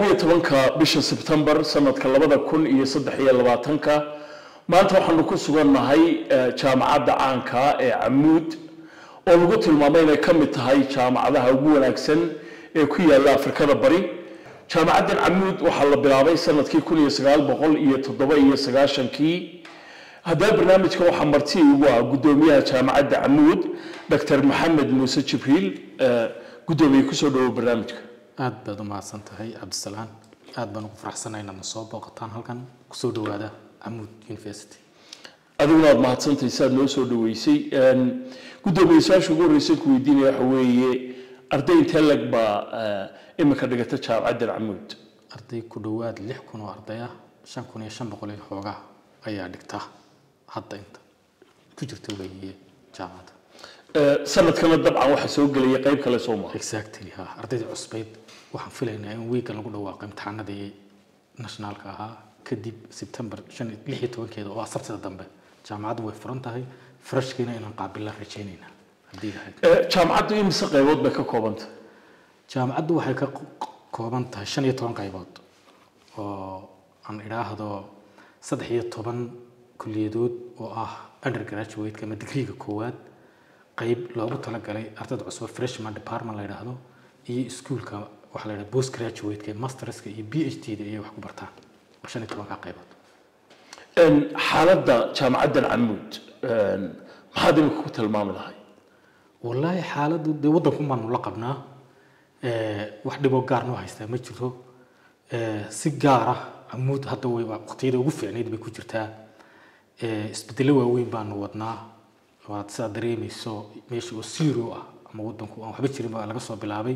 iyo tobanka bisha sebtembar sanadka labada kun iyo saddex iyo labaatanka maanta waxaanu ku sugannahay eh, jaamacadda caanka ee camuud oo lagu tilmaamay inay ka mid tahay jaamacadaha ugu wanaagsan ee ku yaalla afrikada bari jaamacaddan camuud waxaa la bilaabay sanadkii kun iyo sagaal boqol iyo toddoba iyo sagaashankii haddaba barnaamijka waxaa marti ugu ah guddoomiyaha jaamacadda camuud dr maxamed muuse jibriil eh, guddoomiye kusoo dhawow barnaamijka aad baad u mahadsan tahay cabdisalaan aad baan ugu faraxsanahay inaad na soo booqataan halkan kusoo dhawaada camuud university adiguna aad mahadsantahay si aad noo soo dhaweysay Een, guddoomiye su-aasha ugu horreysay ku weydiinaya waxa weeye arday intee lag baa eh, imika dhigata jaamacaddan camuud arday ku dhowaad lix kun oo arday ah shan kun iyo shan boqol iyo xoogaa ayaa dhigta hadda inta ku jirta weeye jaamacadda Eh, sanadkana dabcan waxaa soo gelaya qayb kale soo maha exactly ha ardayda cusbayd waxaan filaynaa in weegan lagu dhawaaqo imtixaanadii nationaalka ahaa kadib sebtembar shan lix iyo tobankeeda oo ah sabtida dambe jaamacaddu way furan tahay freshkiina inaan qaabilaan rajaynaynaa haddii lahayd Eh, jaamacaddu imise qaybood bay ka koobanta jaamacaddu waxay ka ko- kooban tahay shan iyo toban qaybood oo aan idhaahdo saddex iyo toban kuliyadood oo ah undergraduate ama digriga koowaad qayb loogu talagalay ardayda cusub freshman department la yidhaahdo iyo iskuulka waxaa la yidhahda post graduate masterska iyo b h d da ayay wax ku bartaan waa shan iyo tobanka qaybood Een, xaaladda jaamacaddan camuud een, maxaad imika ku tilmaami lahay wallaahi xaaladdu dee waddanku baanu la qabnaa Eh, wax dhiboo gaar noo haystaa ma jiro Eh, si gaar ah amuud hadda way waqtiyada ugu fiicnayd bay ku jirtaa Eh, isbedelo waaweyn baanu wadnaa waad sidaa dareemayso meesha oo zero ah ama waddanku aan waxba jirin baa laga soo bilaabay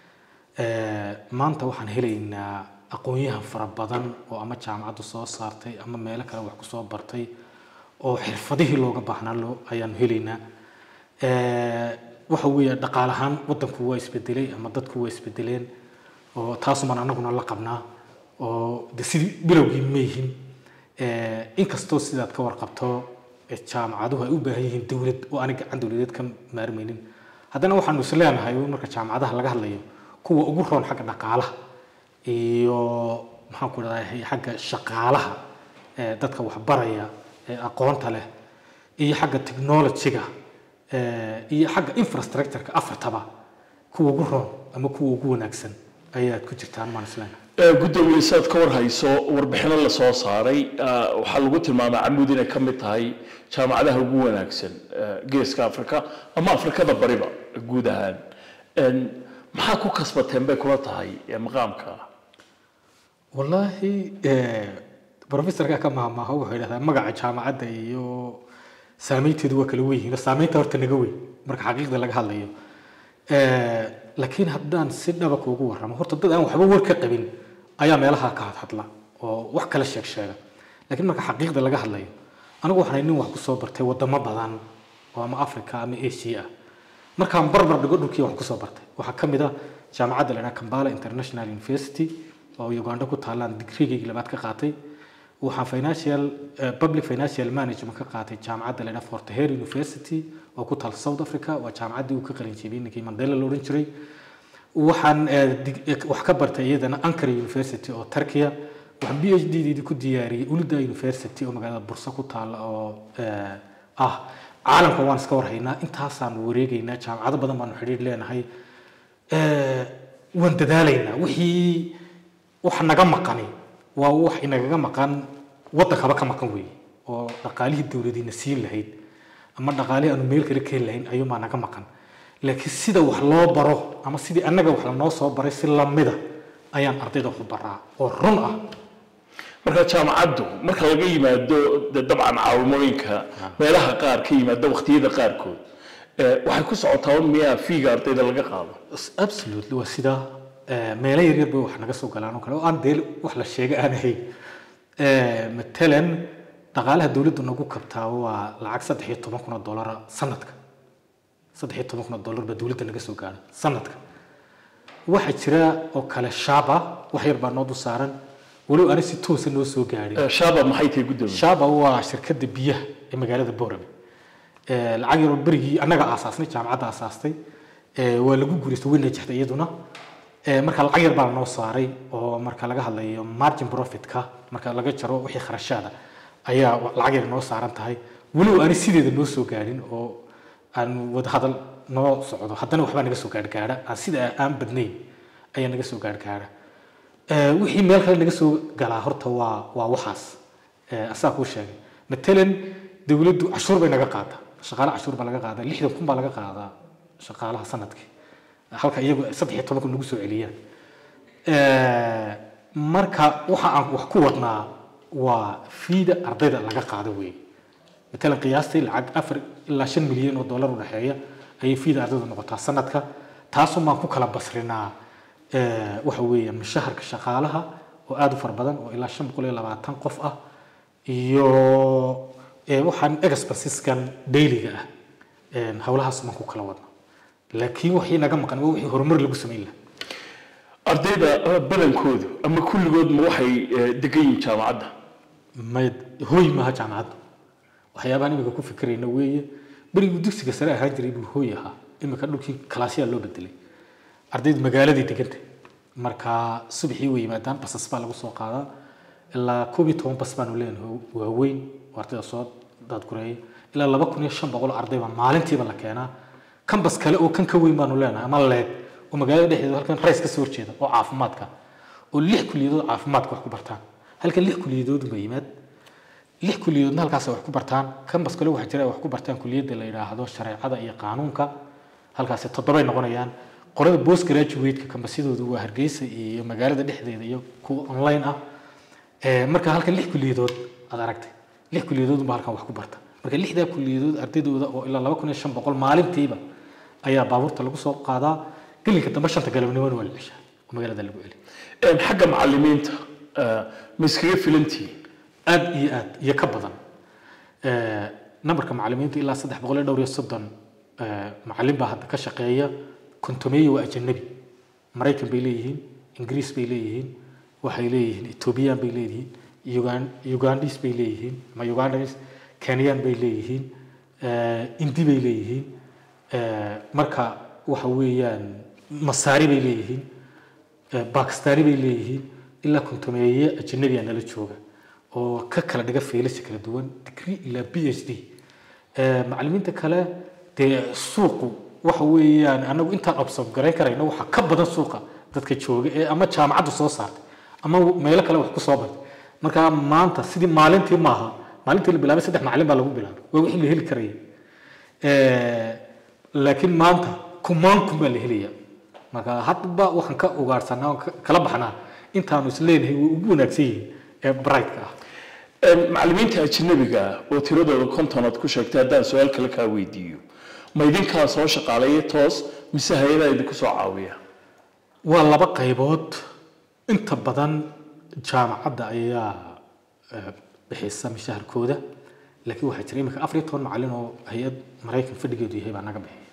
Eh, maanta waxaan helaynaa aqoon-yahan fara badan oo ama jaamacaddu soo saartay ama meelo kale wax ku soo bartay oo xirfadihii looga baahnaa loo ayaanu helaynaa Eh, waxa weeye dhaqaale ahaan waddanku waa isbedelay ama dadku waa isbedeleen oo taasumaan anaguna la qabnaa oo de sidii bilowgii ma yihin Eh, inkastoo sidaad ka warqabto eh, jaamacaduhu ay u baahan yihiin dowlad oo aanay gacan dowladeed ka maarmaynin haddana waxaanu is leenahay marka jaamacadaha laga hadlayo kuwa ugu roon xagga dhaqaalaha iyo maxaan ku dhahday xagga shaqaalaha eh, dadka waxbaraya ee aqoonta leh iyo xagga technology-ga eh, iyo xagga infrastructure-ka afartaba kuwa ugu roon ama kuwa ugu wanaagsan ayaad ku jirtaan maan isleenahay Eh, guddoomiye si aad ka war hayso warbixino la soo saaray eh, waxaa lagu tilmaamay camuud inay ka mid tahay jaamacadaha ugu wanaagsan eh, geeska afrika ama afrikada bariba guud ahaan Een, maxaa ku kasbateen bay kula tahay eh, maqaamka wallaahi professorka ka maahmaaha wuxuu yidhahdaa magaca jaamacadda iyo saameynteedu waa kala weyn saameynta horta naga weyn marka xaqiiqda laga hadlayo Eh, laakiin haddaan si dhaba kuugu warramo horta dad aan waxba war ka qabin ayaa meelaha ka hadhadla oo wax kala sheeg sheega laakiin marka xaqiiqda laga hadlayo anigu waxaan nin wax kusoo bartay wadamo badan oo ama africa ama asia ah markaan barbar dhigo dhulkii wax kusoo bartay waxaa ka mid ah jaamacadda la idhaha kambala international university oo uganda ku taalaan digrigaygii labaad ka qaatay waxaan financial eh, public financial management ka qaatay jaamacadda la idhaha fort hare university oo ku taal south africa waa jaamacaddii uu ka qalin jebiyey ninkii mandela la odhan jiray waxaan eh, dig- eh, wax ka bartay iyadana ankara university oo turkiya waxaan b h d deedii ku diyaariyey ulida university oo magaalada bursa ku taala oo eh, ah caalamka waan iska warhaynaa intaasaan wareegaynaa jaamacado badan baanu xidhiir leenahay Eh, waan dadaalaynaa wixii wax naga maqani waa wax inagaga maqan waddankaba ka maqan weeye oo dhaqaalihii dowladiina siin lahayd ama dhaqaalihii aanu meel kale keeni lahayn ayuunbaa naga maqan laakiin sida wax loo baro ama sidii annaga wax lanoo soo baray si lamida ayaan ardayda wax u baraa oo run ah marka jaamacaddu marka laga yimaado de dabcan caawimooyinka meelaha qaar ka yimaada waqtiyada qaarkood eh, waxay ku socotaa un miyaa fiiga ardayda laga qaado absolutely waa sidaa Eh, meelo yaryar bay wax naga soo galaan oo kale oo aan dee wax la sheega aan ahayn Eh, matalan dhaqaalaha dowladdu nagu kabtaa waa lacag saddex iyo toban kun oo dollara sanadka saddex iyo toban kun oo dollar baa dowladda naga soo gaara sanadka waxaa jira oo kale shaaba wax yar baa noo dul saaran walow ani si toosa noo soo gaadhin Eh, shaaba maxay tahay guddoomiye shaaba waa shirkadda biyaha ee magaalada boorame Eh, lacag yaroo berigii annaga aasaasnay jaamacadda aasaastay Eh, waa lagu guulaystay way najexday iyaduna Ee, marka lacag yar baa noo saaray oo marka laga hadlayo margin profitka marka laga jaro wixii kharashaada ayaa wa- lacag yar noo saaran tahay weliba aanay sideeda noo soo gaadhin oo aan wada hadal noo socdo haddana waxbaa naga soo gaargaara aan sida aan badnayn ayaa naga soo gaargaara Ee, wixii meel kale naga soo galaa horta waa waa waxaas Ee, asaa kuu sheegay matalan dowladdu cashuur bay naga qaadaa shaqaale cashuur baa laga qaadaa lixdan kun baa laga qaadaa shaqaalaha sanadkii halka iyagu saddex iyo toban kun nagu soo celiyaan Ee, marka waxa aan wax ku wadnaa waa fiida ardayda laga qaado weeye matalan qiyaastii lacag afar ilaa shan milyan oo dollar u dhexeeya ayay fiida ardaydu noqotaa sanadka taasoo maan ku kala basrinaa ee, waxa weeye mushaharka shaqaalaha oo aada u fara badan oo ilaa shan boqol iyo labaatan qof ah iyo ee, waxaan expenses-kan dailiga ah Een, howlahaas maan ku kala wadna laakiin waxii naga maqan waa wixii horumar lagu samayn lahaa ardayda eh, badankoodu ama kulligood ma waxay eh, degan yihiin jaamacadda may hooy maaha jaamacaddu waxyaabahan imika ku fikirayna weeye beriguu dugsiga sare ahaan jiray buu hooy ahaa imika dhulkii kalaasyaa loo bedelay ardaydu magaaladii degantay marka subaxii way yimaadaan basas baa lagu soo qaadaa ilaa koob iyo toban bas baanu leenahay oo waaweyn oo ardayda soo daadgureeya ilaa laba kun iyo shan boqol oo arday baa maalintiiba la keenaa kan bas kale oo kan ka weyn baanu leenahay ama leeg oo magaalada dhexdeeda halkan rays ka soo horjeeda oo caafimaadka oo lix kuliyadood caafimaadka wax ku bartaan halkan lix kuliyadood ba yimaad lix kuliyadoodna halkaas wax ku bartaan kambas kale waxaa jira ay wax ku bartaan kuliyadda la yidhaahdo shareecada iyo qaanuunka halkaasi toddobay noqonayaan qorada post graduate-ka kambasyadoodu waa hargeysa iyo magaalada dhexdeeda iyo kuwa online ah Ee, marka halkan lix kuliyadood aad aragtay lix kuliyadood baa halkan wax ku barta marka lixdaa kuliyadood ardaydooda oo ilaa laba kun iyo shan boqol maalintiiba ayaa baabuurta lagu soo qaadaa gelinka dambe shanta galabnimona waa la ceshaa oo magaalada lagu celi Een, xagga macalimiinta eh, ma iskaga filantihiin aad iyo aad iyo ka badan Ee, nambarka macalimiinta ilaa saddex boqol iyo dhowr iyo soddon ee, macalin baa hadda ka shaqeeya kontomeeya waa ajanabi maraykan bay leeyihiin ingiriis bay leeyihiin waxay leeyihiin ethoobiyan bay leeyihiin Ugan- ugandis bay leeyihiin ama ugandans kenyan bay leeyihiin ee, indi bay leeyihiin Ee, marka waxa weeyaan masaari bay leeyihiin ee, bakistani bay leeyihiin ilaa kontomeeye ajanabiya nala jooga oo ka kala dhiga faylasha kala duwan degree ilaa b h d Ee, macalimiinta kale dee suuqu waxa weeyaan anagu intaan observe garayn karayno waxa ka badan suuqa dadka jooga ee ama jaamacaddu soo saartay ama meelo kale wax ku soo bartay marka maanta sidii maalintii maaha maalintii la bilaabay saddex macalin baa lagu bilaabay waa wixii la heli karaya Ee, laakiin maanta kumaan kun baa la helaya marka hadba waxaan ka ugaarsanaa oo ka- kala baxnaa intaanu isleenahay way ugu wanaagsan yihiin ee brightka ah Een, macalimiinta ajnabiga ah oo tiradooda kontonaad ku sheegtay haddaan su-aal kale kaa weydiiyo ma idinkaa soo shaqaaleeya toos mise hay-adaa idinku soo caawiya waa laba qaybood inta badan jaamacadda ayaa eh, bixisa mishaharkooda laakiin waxaa jira iminka afar iyo toban macalin oo hay-ad maraykan fadhigeedu yahay baa naga bixiya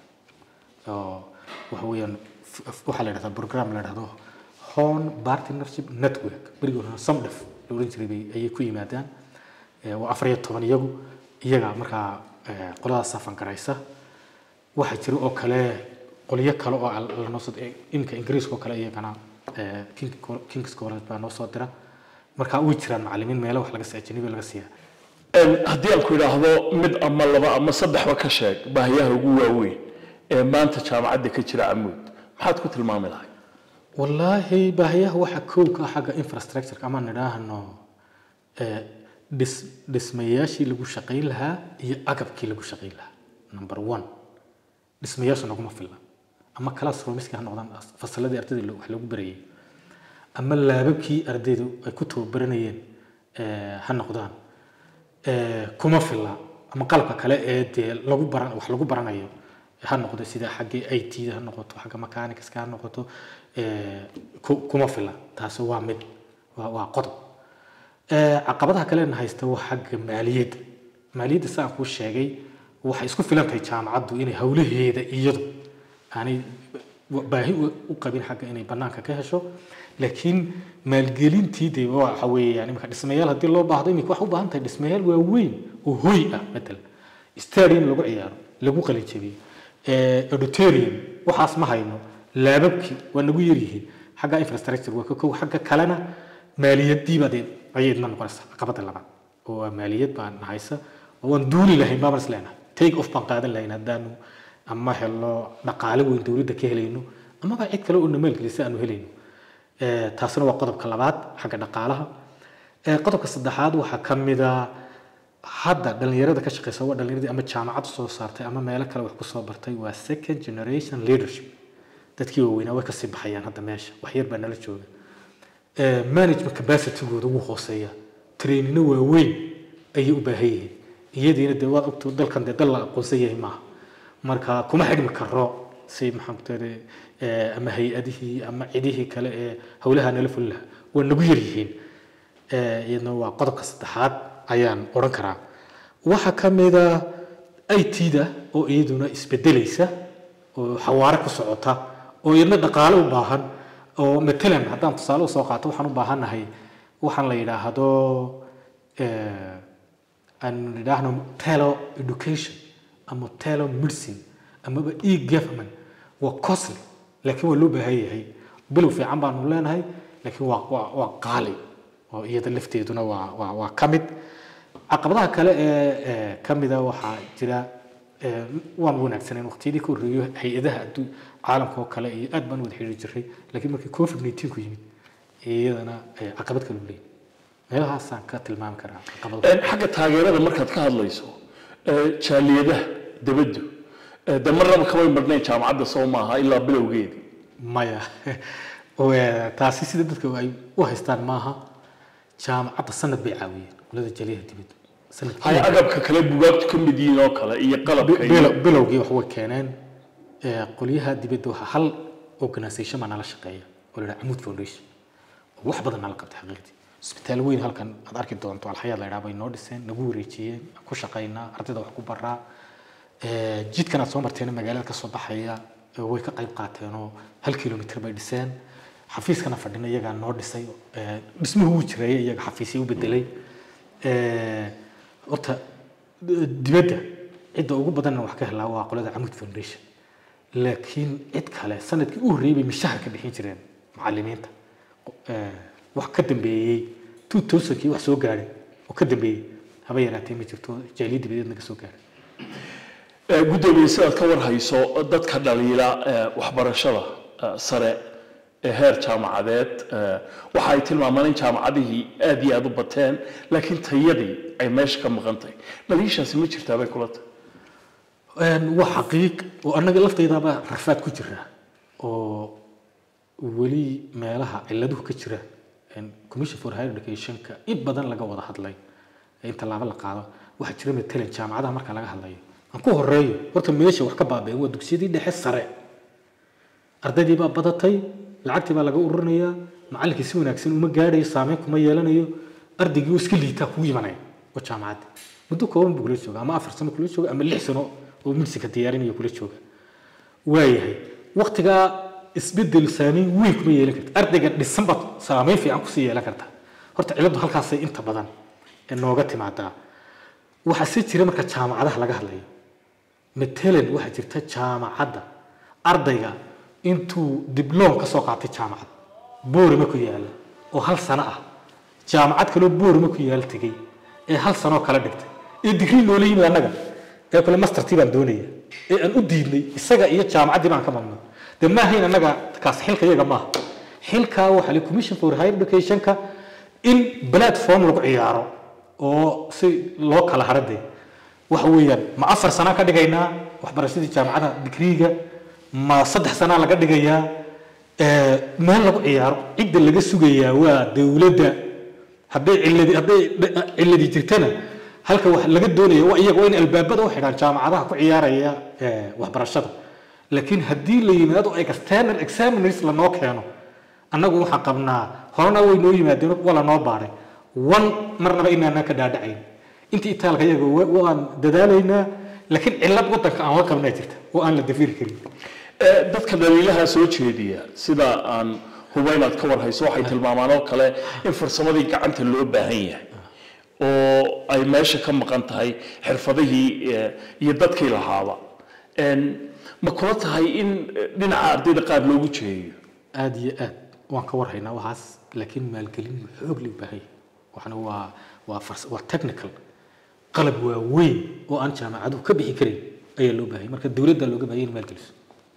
oo waxa weeyaan f- f- waxaa la yidhahdaa program la yidhahdo horn partnership network berigii hore samdef la odhan jiray bay ayay ku yimaadaan Eh, waa afar iyo toban iyagu iyaga markaa eh, qoladaas safan garaysa waxaa jira oo kale qolyo kale oo al- lanoo soo iminka ingiriiska oo kale iyagana eh, King- kings college baa noo soo dira marka way jiraan macalimiin meelo wax laga siiya ajnabi laga siiya Een, haddii aan ku idhaahdo mid ama laba ama saddexba ka sheeg baahiyaha ugu waaweyn ee maanta jaamacadda ka jira camuud maxaad ku tilmaami lahay wallaahi baahiyaha waxaa kow ka ah xagga infrastructure ama nidhaahno eh, dhis dhismayaashii lagu shaqayn lahaa iyo agabkii lagu shaqayn lahaa number one dhismayaashu naguma filla ama classroomskii ha noqdaan fasaladii ardayda lo- wax lagu barayay ama laababkii ardaydu ay ku tababaranayeen eh, ha noqdaan eh, kuma filla ama qalabka kale ee dee lagu baran wax lagu baranayo ha noqdo sida xagga it da ha noqoto xagga mechanicska ha noqoto eh, ku- kuma filla taasi waa mid waa waa qodob Eh, caqabadaha kalena haysta waa xagga maaliyadda maaliyadda saan kuu sheegay waxay isku filan tahay jaamacaddu inay howlaheeda iyadu aanay baahi u- u qabin xagga inay banaanka ka hesho laakiin maalgelintii de waxa weeyaan imika dhismayaal haddii loo baahdo imika waxay u baahan tahay dhismayaal waaweyn oo hoy ah matalan stadium lagu ciyaaro lagu qalinjabiyo eh, auditorium waxaas ma hayno laababkii waa nagu yaryihiin xagga infrastructure waa ka kow xagga kalena maaliyadiiba dee ayay idna noqonaysaa caqabada labaad oo waa maaliyad baan haysa oo waan duuli lahayn baan is leenahay take off baan qaadan lahayn haddaanu ama helno dhaqaale weyn dowladda ka helayno amaba cid kale oo na maalgelisa aanu helayno Eh, taasina waa qodobka labaad xagga dhaqaalaha Eh, qodobka saddexaad waxaa ka mid a hadda dhalinyarada ka shaqeysa waa dhalinyaradii ama jaamacad soo saartay ama meelo kale wax kusoo bartay waa second generation leadership dadkii waaweynaa way kasii baxayaan hadda meesha wax yar baa nala jooga Eh, management capacitygooda wuu hooseeya trainino waaweyn ayay u baahan yihiin iyadiina dee waad ogto dalkan dee dal la aqoonsan yahay maaha marka kuma xidhmi karo si maxaan ku tiri ama hay-adihii ama cidihii kale ee howlaha nala fulin lahaa waa nagu yar yihiin Eh, iyadna waa qodobka saddexaad ayaan odhan karaa waxaa ka mida it-da oo iyaduna isbedelaysa oo xawaare ku socota oo iyadna dhaqaale u baahan oo matalan haddaan tusaale usoo qaato waxaan u baahannahay waxaan la yidhaahdo eh, aan idhaahno telo education ama telo medicine amaba e government waa costly laakiin waa loo baahan yahay bilow fiican baanu leenahay laakiin waa waa waa qaali oo iyada lafteeduna waa waa waa ka mid caqabadaha kale ee ee ka mida waxaa jira ee, waan wanaagsaneen waqtiyadii ka horreeyo hay-adaha adduun caalamka oo kale iyo aad baan u wada xiriiri jiray laakiin markii covid 19 ku yimid iyadana ee, caqabad kale u leeyahay meelahaasaan ka tilmaami karaa caqabado Een, xagga taageerada markaad ka hadlayso ee, jaaliyadaha debaddu ee, de marnaba kamay marnayn jaamacadda soo maaha ilaa bilowgeedii maya oo, ee, taasi sida dadka ay u haystaan maaha jaamacadda sanad bay caawiyeen qolada jaliyaha dibadda sanadkii ay agabka kale bugaagtu ka mid yihiin oo kale iyo qalabka iyo Bilow- bilowgii wax way keeneen ee, qolyaha dibadda waxaa hal organisation baa nala shaqeeya oo la yidhaha Amoud Foundation oo wax badan nala qabtay xaqiiqdii isbitaal weyn halkan aad arki doonto alxayaad la yidhaha bay noo dhiseen nagu wareejiyeen aan ku shaqaynaa ardayda wax ku baraa Ee, jidkan aad soo marteena magaalada ka soo baxaya ee, way ka qayb qaateen oo hal kilomitir bay dhiseen xafiiskana fadhina iyagaa noo dhisay ee, dhismuhu wuu jireeyay iyaga xafiisyo u bedelay Ee, horta d- dibadda cidda ugu badanna wax ka helaa waa qolada Amoud Foundation laakiin cid kale sanadkii u horreeyay bay mishahar ka bixin jireen macallimiinta Ee, wax ka dambeeyey 2000kii wax soo gaadhay oo ka dambeeyey haba yaraatee ma jirto jaaliyad dibadeed naga soo gaadhay Ee, guddoomiye sidaad ka warhayso dadka dhaliila ee, waxbarashada ee, sare ee heer jaamacadeed ee, waxa ay tilmaamaan in jaamacadihii aad iyo aad u bateen laakiin tayadii ay meesha ka maqan tahay dhaliishaasi ma jirtaa bay kula tahay Een, waa xaqiiq oo annaga lafteydaba rafaad ku jira oo weli meelaha ciladuhu ka jira een, commission for higher educationka in badan laga wada hadlay in tallaabo la qaado waxaa jira matalan jaamacadaha marka laga hadlayo aan ku horeeyo horta meesha wax ka baabeen waa dugsiyadii dhexe sare ardaydii baa badatay lacagtii baa laga ururinayaa macallinkii si wanaagsan uma gaadhayo saameyn kuma yeelanayo ardaygii oo iska liitaa kugu imanaya oo jaamacadda muddo kooban buu kula jooga ama afar sano kula jooga ama lix sano oo midsiga diyaarinayo kula jooga waayahay waqtigaa isbedel saameyn weyn kuma yeelan karta ardayga dhisanba saameyn fiican kusii yeelan karta horta ciladu halkaasay inta badan ee nooga timaadaa waxaa si jira marka jaamacadaha laga hadlayo matalan waxaa jirta jaamacadda ardayga intuu dibloom ka soo qaatay jaamacad boorima ku yaala oo hal sano ah jaamacad kaloo boorima ku yaala tegey ee hal sanoo kala dhigtay ee digrii loola yimid annaga ee kale mastertii baan doonaya ee aan u diidnay isaga iyo jaamacaddii baan ka mamnuuc dee ma ahayn annaga kaas xilka iyaga maaha xilkaa waxaa la commission for higher educationka in platform lagu ciyaaro oo si loo kala haradee waxa weeyaan ma afar sana ka dhigaynaa waxbarashadii jaamacada digriiga ma saddex sana laga dhigayaa Ee, meel lagu ciyaaro cidda laga sugayaa waa dowladda hadday ciladi hadday dh- ciladi jirtana halka wax laga doonaya waa iyaga waa in albaabada u xidhaan jaamacadaha ku ciyaaraya ee, waxbarashada laakiin haddii la yimaado external examiners lanoo keeno annagu waxaan qabnaa horena way noo yimaadeen waa lanoo baaray wan marnaba inaanaan ka dhaadhacayn intii itaalka iyaga wa- waan dadaalaynaa laakiin cillad wadanka aan la qabnaa jirta oo aan la dafiri karin Ee, dadka dhaliilaha soo jeediya sida aan huba inaad ka warhayso waxay tilmaamaan oo kale in farsamadii gacanta loo baahan yahay oo ay meesha ka maqan tahay xirfadihii ee, iyo dadkii lahaaba Een, ma kula tahay in eh, dhinaca ardayda qaar loogu jeeyo aad iyo aad waan ka warhaynaa waxaas laakiin maalgelin xoog leh u baahan yahay waxna waa waa fars- waa technical qalab waaweyn oo aan jaamacaduhu ka bixi karin ayaa loo baahanya marka dowladda looga baahanya in maalgeliso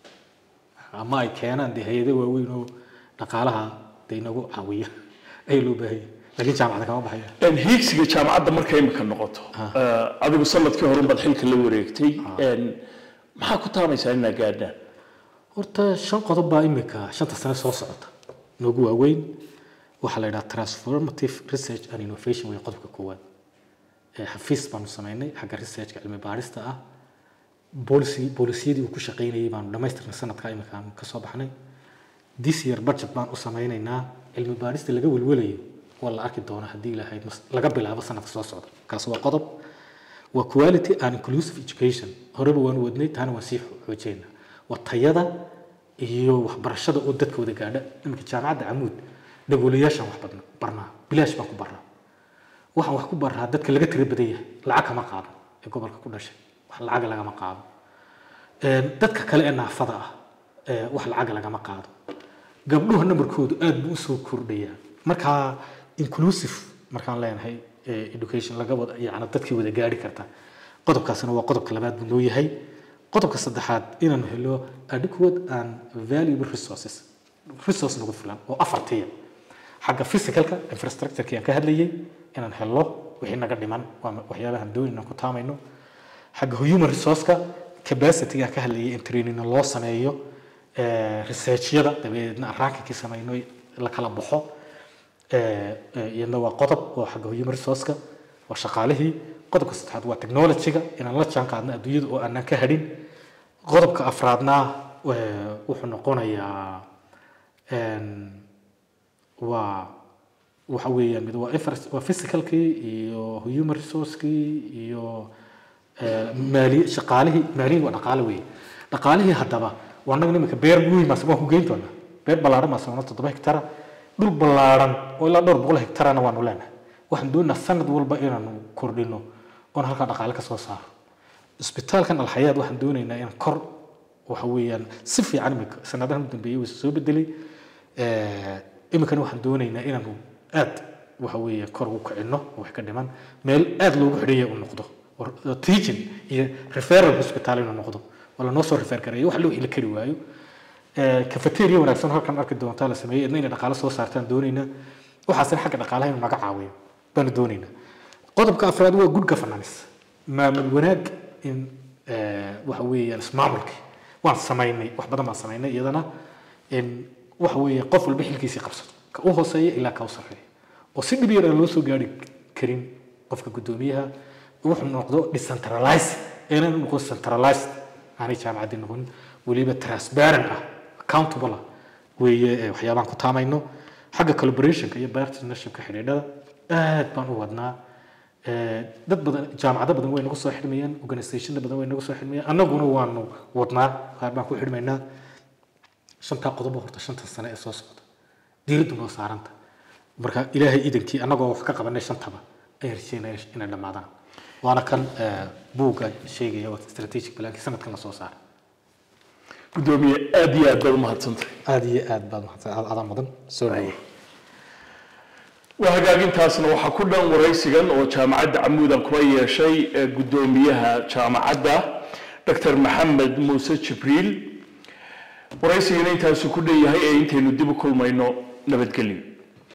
ama ay keenaan dee hay-ado waaweyn oo dhaqaalaha dee inagu caawiya ayaa loo baahanya laakiin jaamacada kama baxaya Een, hiigsiga jaamacadda marka imika noqoto eh, adigu sanadkii hore baad xilka la wareegtay Een, maxaa ku taamaysaa inaa gaadhaan horta shan qodob baa imika shanta sane soo socota noogu waaweyn waxaa la yidhaha transformative research and innovation way qodobka koowaad ee xafiis baanu samaynay xagga researchka cilmi baarista ah policy boolisiyadii uu ku shaqaynayay baanu dhammaystirnay sanadka imika aanu ka soo baxnay this year budget baan u samaynaynaa cilmi baarista laga welwelayo waa la arki doonaa haddii ilaahay mas- laga bilaabo sanadka soo socda kaas waa qodob waa quality and inclusive education horeba waan wadnay taana waan sii xoojeynaa waa tayada iyo waxbarashada oo dadka wada gaadha iminka jaamacadda camuud dhagoolayaashaan wax badna barnaa bilaash baan ku barnaa waxaan wax ku barnaa dadka laga tira badan yahay lacag kama qaado ee gobolka ku dhashay wax lacaga lagama qaado Een, dadka kale ee naafada ah ee wax lacaga lagama qaado gabdhuha nambarkoodu aad buu usoo kordhayaa markaa inclusive markaan leenahay eh, education laga wada yani dadkii wada gaari karta qodobkaasina waa qodobka labaad buu noo yahay qodobka saddexaad inaan helo adequate and valuable resources resource nagu filan oo afartiya xagga physicalka infrastructureki aan ka hadlayay inaan helo wixii naga dhiman waa waxyaabahan doon inaan ku taamayno xagga human resourceka capacity aan ka hadlayay in training loo sameeyo eh, researchyada dabadeedna aan rankinkii samayno la kala baxo Eh, eh, iyadna waa qodob oo xagga human resourceka waa shaqaalihii qodobka saddexaad waa technologyga inaan la jaan qaadno adduunyada oo aanan ka hadhin qodobka afraadna eh, wuxuu noqonayaa een, waa waxa weeyaan mid waa infra- waa physicalkii iyo human resourcekii iyo eh, maali shaqaalihii maaliyin waa dhaqaale weeye dhaqaalihii haddaba waa annaga imika beer weyn maase waan ku geyn doonaa beer ballaaran maase wana toddoba hektara dhul ballaaran oo ilaa dhowr boqol hektarana waanu leenahay waxaan doonaynaa sanad walba inaanu kordhino oon halkaa dhaqaale ka soo saaro isbitaalkan alxayaad waxaan doonaynaa inaan kor waxa weeyaan si fiican imika sanadahan u dambeeyey wuu soo bedelay Eh, iminkana waxaan doonaynaa inaanu aad waxa weeye kor ugu kicino oo wax ka dhiman meel aad loogu xidhaya uu noqdo oo teaching iyo referral hospital inuu noqdo oo lanoo soo refer gareeyo wax loo heli kari waayo Eh, cafeteria wanaagsan halkan arki doontaa la sameeyey idna inay dhaqaale soo saartaan doonaynaa waxaasina xagga dhaqaalaha inuu naga caawiyo baanu doonaynaa qodobka afraad waa good governance maamul wanaag in eh, waxa weeyaan ismaamulki waan samaynay wax badan baan samaynay iyadana in waxa weeye qof walba xilkiisii qabsado ka u hooseeya ilaa ka u sarreeya oo si dhib yar aan loo soo gaari karin qofka guddoomiyaha wuxuu noqdo decentralized inaan noqdo centralized aanay jaamacaddii noqonin weliba transparent ah accountable ah weeye eh, waxyaabaan ku taamayno xagga collaborationka iyo partnershipka xidhiidhada aad baan u wadnaa Eh, dad badan jaamacado badan way nagu soo xidhmayaan organizationna badan way nagu soo xidhmayaan annaguna waanu wadnaa qaar baan ku xidhmaynaa shantaa qodobo horta shanta sane ee soo socda diiraddu noo saaranta marka ilaahay iidankii annagoo wax ka qabanay shantaba ayaan rajeynaya inay dhammaadaan waana kan eh, buugga sheegaya waa strategic plankii sanadkan la soo saaray gudoomiye aad iyo aad baad umahadsantahay aada iyo aad baad mahadsan adaa mudan soo dhawo waa hagaagintaasna waxaa ku dhan waraysigan oo jaamacadda camuudan kula yeeshay ee guddoomiyaha jaamacadda dr maxamed muuse jibriil waraysigana intaasu ku dhan yahay ee intaynu dib u kulmayno nabadgelyo